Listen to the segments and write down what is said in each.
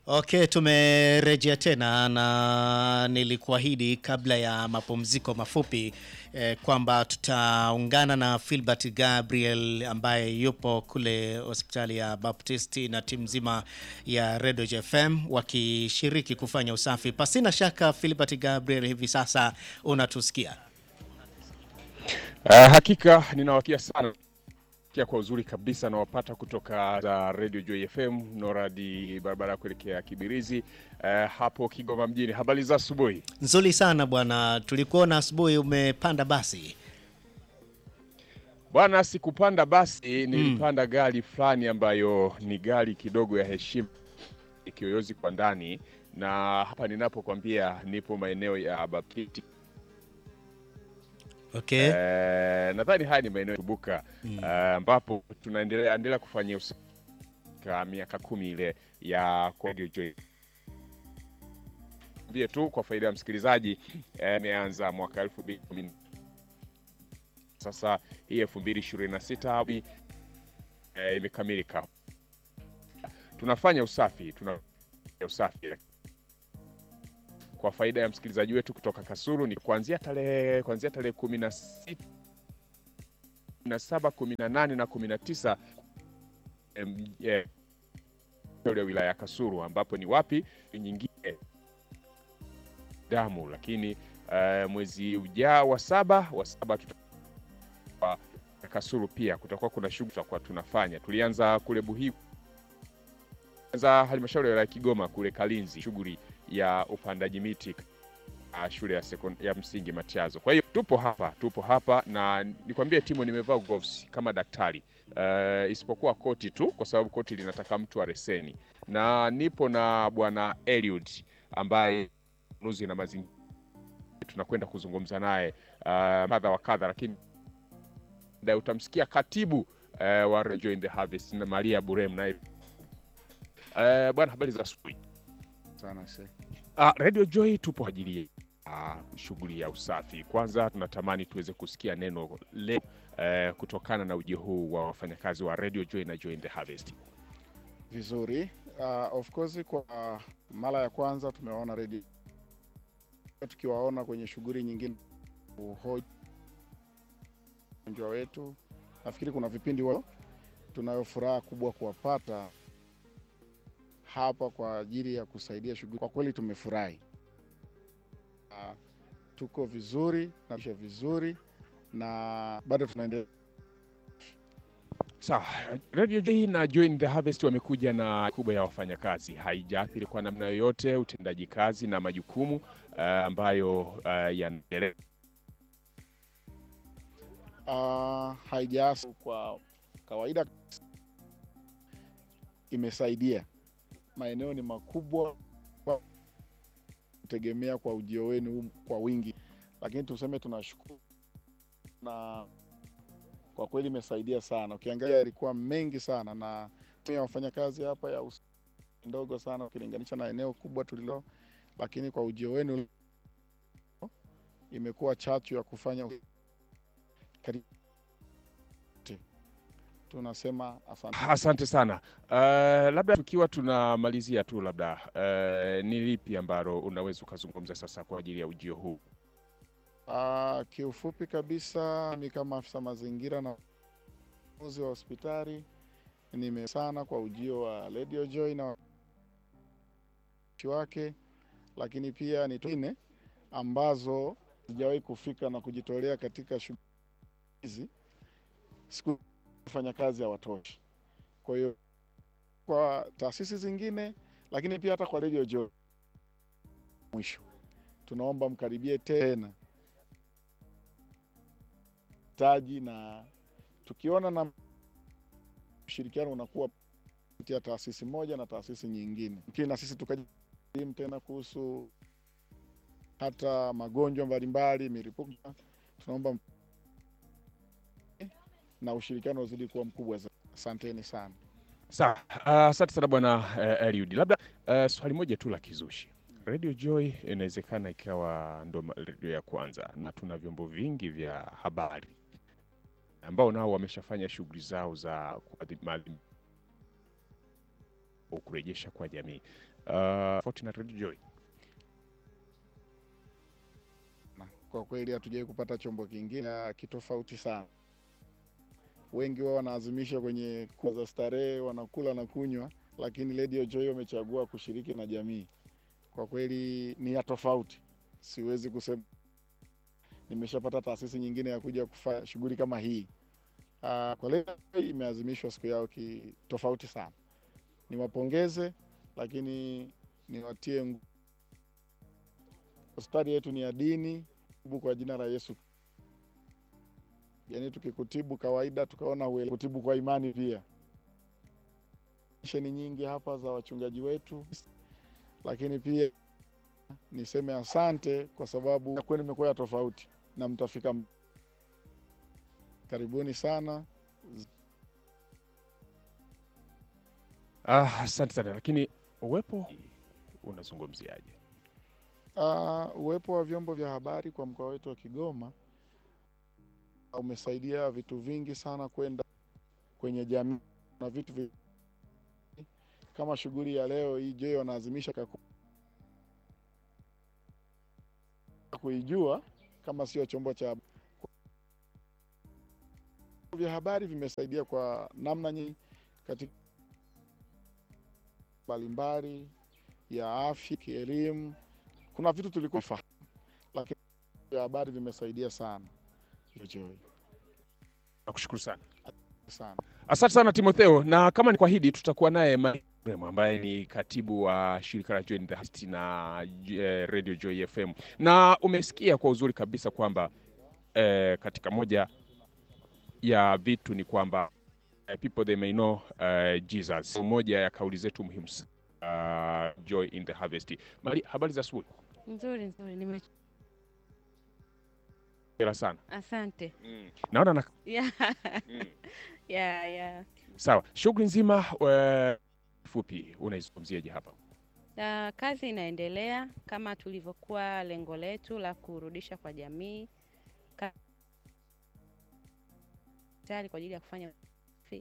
Okay, tumerejea tena na nilikuahidi kabla ya mapumziko mafupi eh, kwamba tutaungana na Philbert Gabriel ambaye yupo kule hospitali ya Baptisti na timu nzima ya Radio FM wakishiriki kufanya usafi. Pasina shaka Philbert Gabriel, hivi sasa unatusikia? Uh, hakika ninawakia sana kia kwa uzuri kabisa nawapata kutoka za Radio Joy FM Noradi, barabara ya kuelekea Kibirizi uh, hapo Kigoma mjini. Habari za asubuhi? Nzuri sana bwana, tulikuona asubuhi umepanda basi. Bwana, sikupanda basi, nilipanda gari fulani ambayo ni gari kidogo ya heshima, kiyoyozi kwa ndani, na hapa ninapokwambia nipo maeneo ya Baptist Okay. Eh, nadhani haya ni maeneo ya Tubuka Mm. eh, ambapo tunaendelea endelea kufanyia usafi kwa miaka kumi ile ya Radio Joy. Mbie tu kwa faida ya msikilizaji eh, imeanza mwaka elfu mbili kumi sasa hii elfu mbili ishirini na sita eh, imekamilika. Tunafanya usafi tunafanya usafi kwa faida ya msikilizaji wetu kutoka Kasulu ni kuanzia tarehe kuanzia tarehe kumi na sita kumi na saba kumi na nane na kumi na tisa em, eh, ya wilaya ya Kasulu ambapo ni wapi nyingine damu, lakini eh, mwezi ujao wa saba wa saba tutakuwa Kasulu pia kutakuwa kuna shughuli tutakuwa tunafanya. Tulianza kule Buhigu, za halmashauri ya wilaya ya Kigoma kule Kalinzi, shughuli ya upandaji miti uh, shule ya, sekond- ya msingi Matiazo. Kwa hiyo tupo hapa, tupo hapa na nikwambie timu, nimevaa gloves kama daktari uh, isipokuwa koti tu, kwa sababu koti linataka mtu areseni, na nipo na bwana Eliud ambaye nuzi na mazingira, tunakwenda kuzungumza naye uh, kadha wa kadha, lakini baadaye utamsikia katibu uh, wa Radio in the Harvest na Maria Burem naye uh, bwana, habari za asubuhi. sana se. Uh, Radio Joy tupo kwa ajili ya uh, shughuli ya usafi. Kwanza tunatamani tuweze kusikia neno leo uh, kutokana na ujio huu wa wafanyakazi wa Radio Joy na Joy in the Harvest. Vizuri. Uh, of course kwa uh, mara ya kwanza tumewaona redio tukiwaona kwenye shughuli nyingine uhoji wagonjwa wetu. Nafikiri kuna vipindi wao tunayo furaha kubwa kuwapata hapa kwa ajili ya kusaidia shughuli. Kwa kweli tumefurahi. Uh, tuko vizuri na vizuri na bado tunaendelea Sawa, Radio Joy na Joy in the Harvest wamekuja na kubwa ya wafanyakazi, haijaathiri kwa namna yoyote utendaji kazi na majukumu uh, ambayo uh, yanaendelea. uh, haijaasa kwa kawaida, imesaidia. Maeneo ni makubwa, kwa- kutegemea kwa ujio wenu huu kwa wingi, lakini tuseme tunashukuru na kwa kweli imesaidia sana. Ukiangalia yalikuwa mengi sana, na timu ya wafanyakazi hapa ya usafi ndogo sana ukilinganisha na eneo kubwa tulilo, lakini kwa ujio wenu imekuwa chachu ya kufanya karibu tunasema asante. Asante sana. Uh, labda tukiwa tunamalizia tu, labda uh, ni lipi ambalo unaweza ukazungumza sasa kwa ajili ya ujio huu? Ah, kiufupi kabisa, mi kama afisa mazingira na uzi wa hospitali nime sana kwa ujio wa Radio Joy na wake, lakini pia ni tune ambazo sijawahi kufika na kujitolea katika shughuli hizi, siku fanya kazi hawatoshi. Kwa hiyo kwa taasisi zingine, lakini pia hata kwa Radio Joy, mwisho tunaomba mkaribie tena taji na tukiona na ushirikiano unakuwa kati ya taasisi moja na taasisi nyingine, lakini na sisi tukajimu tena kuhusu hata magonjwa mbalimbali, milipuko, tunaomba m- na ushirikiano uzidi kuwa mkubwa zaidi. Asanteni sana. Sawa, uh, asante sana bwana uh, Eliud. Labda uh, swali moja tu la kizushi. Radio Joy inawezekana ikawa ndo ma- redio ya kwanza, na tuna vyombo vingi vya habari ambao nao wameshafanya shughuli zao za kuadhi- maadhimisho kurejesha kwa jamii. Uh, Fortunate Radio Joy. Kwa kweli hatujawai kupata chombo kingine ah, kitofauti sana. Wengi wao wanaazimisha kwenye kula za starehe, wanakula na kunywa, lakini Radio Joy wamechagua kushiriki na jamii. Kwa kweli ni ya tofauti, siwezi kusema nimeshapata taasisi nyingine ya kuja kufanya shughuli kama hii. Ah, Kwa leo imeazimishwa siku yao ki tofauti sana. Niwapongeze, lakini niwatie nguvu. Hospitali yetu ni ya dini kutibu kwa jina la Yesu. Yaani tukikutibu kawaida tukaona uele kutibu kwa imani pia. Misheni nyingi hapa za wachungaji wetu, lakini pia niseme asante kwa sababu kwenu imekuwa ya tofauti na mtafika. m- Karibuni sana. Ah, asante sana, lakini uwepo unazungumziaje? Uh, uwepo wa vyombo vya habari kwa mkoa wetu wa Kigoma umesaidia vitu vingi sana kwenda kwenye jamii na vitu vi... kama shughuli ya leo hii Joy wanaazimisha kaku... kuijua kama sio chombo cha vyombo vya habari vimesaidia kwa namna nyingi katika mbalimbali ya afya, kielimu kuna vitu tulikuwa fahamu, lakini vya habari vimesaidia sana. Joy Nakushukuru sana. sana. Asante sana Timotheo, na kama ni kuahidi, tutakuwa naye Mariam ambaye ni katibu wa shirika la Joy in the Heart na eh, Radio Joy FM, na umesikia kwa uzuri kabisa kwamba eh, katika moja ya vitu ni kwamba eh, people they may know eh, Jesus, moja ya kauli zetu muhimu sana uh, Joy in the Harvest. Mari, habari za asubuhi. Nzuri nzuri, nime Hongera sana. asante. Mm. Naona na Yeah. mm. Yeah, yeah. Sawa, shughuli nzima eh, fupi unaizungumziaje hapa? Na kazi inaendelea kama tulivyokuwa lengo letu la kurudisha kwa jamii Ka- tayari kwa ajili ya kufanya usafi.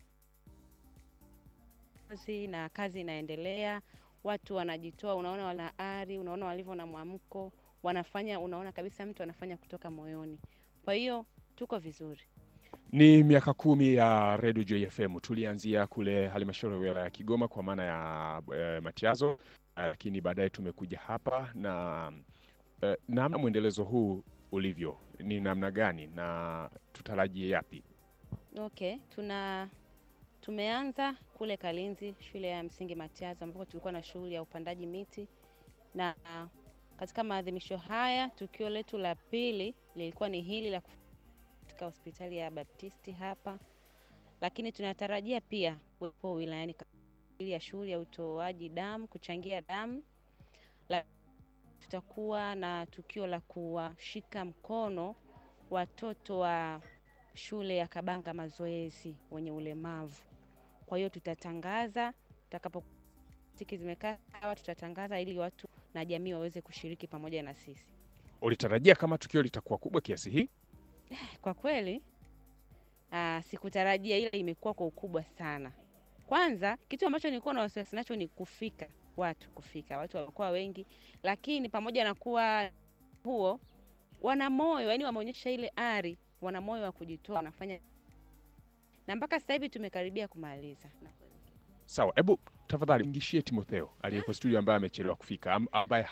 kazi na kazi inaendelea, watu wanajitoa, unaona wana ari, unaona walivyo na mwamko, wanafanya, unaona kabisa mtu anafanya kutoka moyoni. Kwa hiyo tuko vizuri. Ni miaka kumi ya Radio Joy FM. Tulianzia kule halmashauri ya wilaya ya Kigoma kwa maana ya e, Matiazo, eh, lakini baadaye tumekuja hapa na e, namna mwendelezo huu ulivyo ni namna gani na tutarajie yapi? Okay, tuna tumeanza kule Kalinzi shule ya msingi Matiazo ambapo tulikuwa na shughuli ya upandaji miti, na katika maadhimisho haya tukio letu la pili lilikuwa ni hili la kuf- katika hospitali ya Baptisti hapa, lakini tunatarajia pia kuwepo wilayani kwa ajili ya shughuli ya utoaji damu, kuchangia damu. La, tutakuwa na tukio la kuwashika mkono watoto wa shule ya Kabanga mazoezi wenye ulemavu. Kwa hiyo tutatangaza tutakapo tiki zimekaa sawa, tutatangaza ili watu na jamii waweze kushiriki pamoja na sisi. Ulitarajia kama tukio litakuwa kubwa kiasi hii? Kwa kweli aa, sikutarajia, ila imekuwa kwa ukubwa sana. Kwanza kitu ambacho nilikuwa na wasiwasi nacho ni kufika watu, kufika watu walikuwa wengi, lakini pamoja na kuwa huo, wana moyo, yani wameonyesha ile ari, wana moyo wa kujitoa, wanafanya na mpaka sasa hivi tumekaribia kumaliza. Sawa, hebu tafadhali mngishie Timotheo aliyeko studio ambaye amechelewa kufika am- ambaye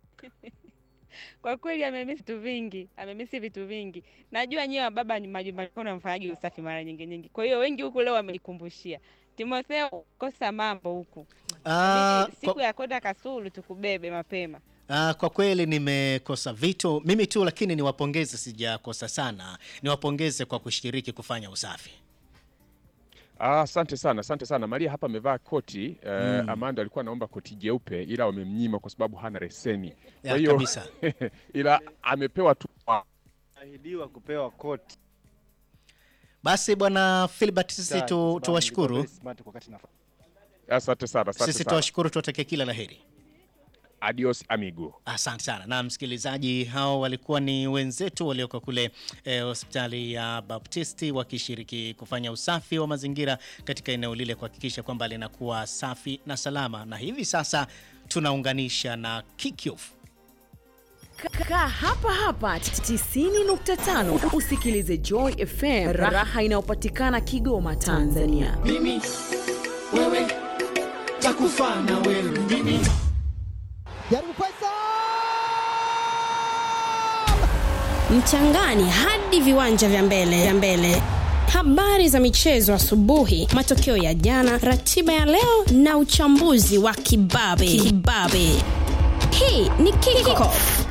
Kwa kweli amemisi vitu vingi, amemisi vitu vingi. Najua nyewe baba ni majumbani kwenu mfanyaji usafi mara nyingi nyingi, kwa hiyo wengi huku leo wamenikumbushia Timotheo, kosa mambo huku Ah, Inabidi siku kwa, ya kwenda Kasulu tukubebe mapema. ah, kwa kweli nimekosa vitu mimi tu, lakini niwapongeze, sijakosa sana. Niwapongeze kwa kushiriki kufanya usafi. Ah, asante sana, asante sana. Maria hapa amevaa koti eh, Mm. Amanda alikuwa anaomba koti jeupe ila wamemnyima kwa sababu hana leseni. Kwa Ya, hiyo kabisa. ila amepewa tu ahidiwa kupewa koti. Basi bwana Philbert, sisi Sawa, tu, kwa sababu tuwashukuru nilikuwa very smart wakati nafanya. Asante sana, asante sisi sana. tuwashukuru, tuwatakie kila la heri. Adios amigo. Asante sana na msikilizaji, hao walikuwa ni wenzetu walioko kule eh, hospitali ya Baptisti wakishiriki kufanya usafi wa mazingira katika eneo lile kuhakikisha kwamba linakuwa safi na salama, na hivi sasa tunaunganisha na Kickoff. Kaa hapa hapa 90.5 usikilize Joy FM, raha inayopatikana Kigoma, Tanzania. mimi wewe takufa na wewe mimi jaribu Faisal mchangani hadi viwanja vya mbele vya mbele habari za michezo asubuhi matokeo ya jana ratiba ya leo na uchambuzi wa kibabe kibabe hii ni kickoff